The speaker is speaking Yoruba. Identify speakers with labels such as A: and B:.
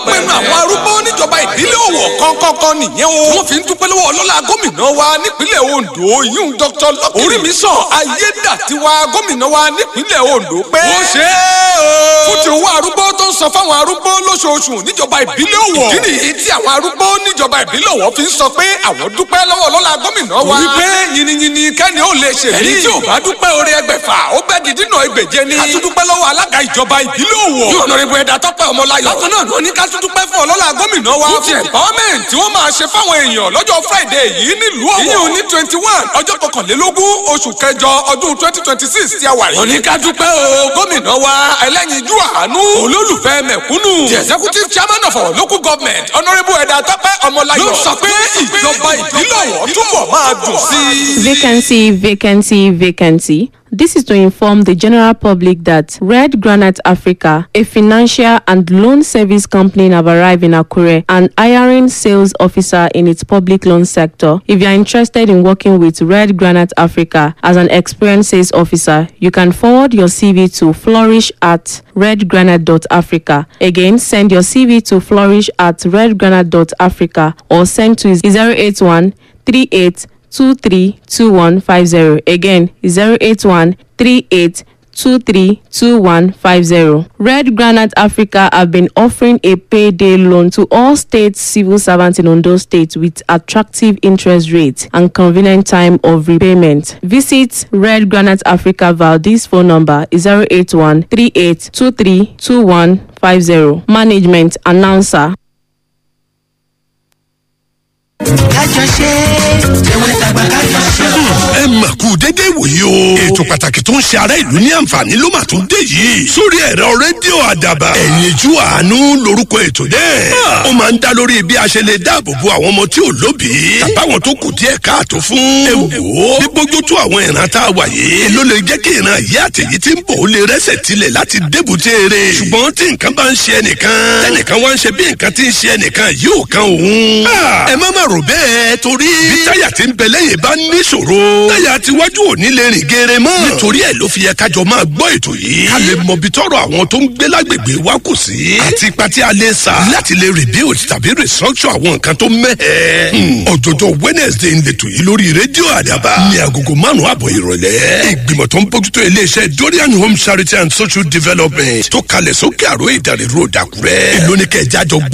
A: ọ̀pọ̀ ẹnu àwọn arúgbó níjọba ìbílẹ̀ Ọ̀wọ̀ kọ́kọ́kọ́ nìyẹn o. wọ́n fi ń dúpẹ́ lọ́wọ́ ọlọ́lá gómìnà wa nípínlẹ̀ Ondo yíyún Dr. Lucky Orímisàn Ayédàtiwa gómìnà wa nípínlẹ̀ Ondo pé. ó ṣe é o. fún ti owó arúgbó tó ń san fáwọn arúgbó lóṣooṣù níjọba ìbílẹ̀ Ọ̀wọ̀. ìdí nìyí tí àwọn arúgbó níjọba ìbílẹ̀ Ọ̀wọ̀ fi ń sọ pé àwọn dúpẹ́ lọ́wọ́ ọlọ́lá gómìnà wa. wípé yìnyínyìnyín kẹ́ni ó lè ṣèlú. ẹni tí ò bá dúpẹ́ orí ẹgbẹ̀fà ó bẹ́ di dínà ẹgbẹ̀je ni. a tún dúpẹ́ lọ́wọ́ alága ìjọba ìbílẹ̀ Ọ̀wọ̀. yóò nọ ibùdó ẹ̀dá tọ́pẹ́ ọmọláyọ̀. bákan náà ló ní ká tún dúpẹ́ fún ọlọ́lá gómìnà wa. fún ti empowerment tí wọ́n máa ṣe fáwọn èèyàn lọ́jọ́ friday yìí nílùú Ọ̀wọ̀. ìyẹn ní twenty one ọjọ́ kọkànlélógún oṣù kẹjọ ọdún twenty twenty six tí a wà yìí. òní ká dúpẹ́ o gómìnà wa ẹlẹ́yinjú àánú olólùfẹ́ mẹ̀kúnnù. the executive chairman of our local government honourable ẹ̀dá tọ́pẹ́ ọmọláyọ̀. ló sọ pé ìjọba ìbílẹ̀ Ọ̀wọ̀ túbọ̀ máa dùn sí i.
B: Vacancy, vacancy, vacancy. This is to inform the general public that Red Granite Africa, a financial and loan service company, have arrived in Akure and hiring sales officer in its public loan sector. If you are interested in working with Red Granite Africa as an experienced sales officer, you can forward your CV to flourish at redgranite.africa. Again, send your CV to flourish at redgranite.africa or send to 081 38 232150. Again, 081 38 232150. Red Granite Africa have been offering a payday loan to all state civil servants in Ondo State with attractive interest rates and convenient time of repayment. Visit Red Granite Africa via this phone number 081 38 232150. Management Announcer.
C: kájọ ṣe tẹwọn tàgbà kájọ ṣe.
D: ẹ mà kú dédé wòye o. ètò pàtàkì tó ń ṣe ará ìlú ní àǹfààní ló mà tún dé yìí. sórí ẹ̀rọ rédíò àdàbà. ẹ̀yinjú àánú lorúkọ ètò náà. ó máa ń dá lórí bí a ṣe lè dáàbò bo àwọn ọmọ tí ò lóbìí. tàbáwọn tó kù díẹ̀ káàtó fún. ẹ wò ó bí bójú tó àwọn ìran tá a wà yìí. ló lè jẹ́ kí ìran yìí àtẹ̀yí tí ń bọ̀ ó lè rẹ́sẹ̀ tilẹ̀ láti débùté eré. ṣùgbọ́n tí nǹkan bá ń ṣe ẹnìkan. tẹnìkan wá ń ṣe bí nǹkan tí ń ṣe ẹnìkan yóò kan òun. ẹ má má rò bẹ́ẹ̀ torí. bí táyà tí ń bẹ lẹ́yìn bá níṣòro. táyà tiwájú ò ní lè rìn geere mọ́. nítorí ẹ̀ ló fi yẹ kájọ máa gbọ́ ètò yìí. ká lè mọ bí tọrọ àwọn tó ń gbé lágbègbè wa kù sí. àti ipa tí a lè sa. láti lè rebuild tàbí restructure àwọn nǹkan tó mẹ́hẹ̀. ọ̀jọ̀jọ̀ wednesday ń letò yìí lórí rédíò àdàbà. ní agogo márùn-ún àbọ̀ ìrọ̀lẹ́. ìgbìmọ̀ tó ń bójútó iléeṣẹ́ dorian home charity and social development tó kalẹ̀ sókè àrò ìdàrí road àkúrẹ́. èló ni kẹjá jọ gbọ́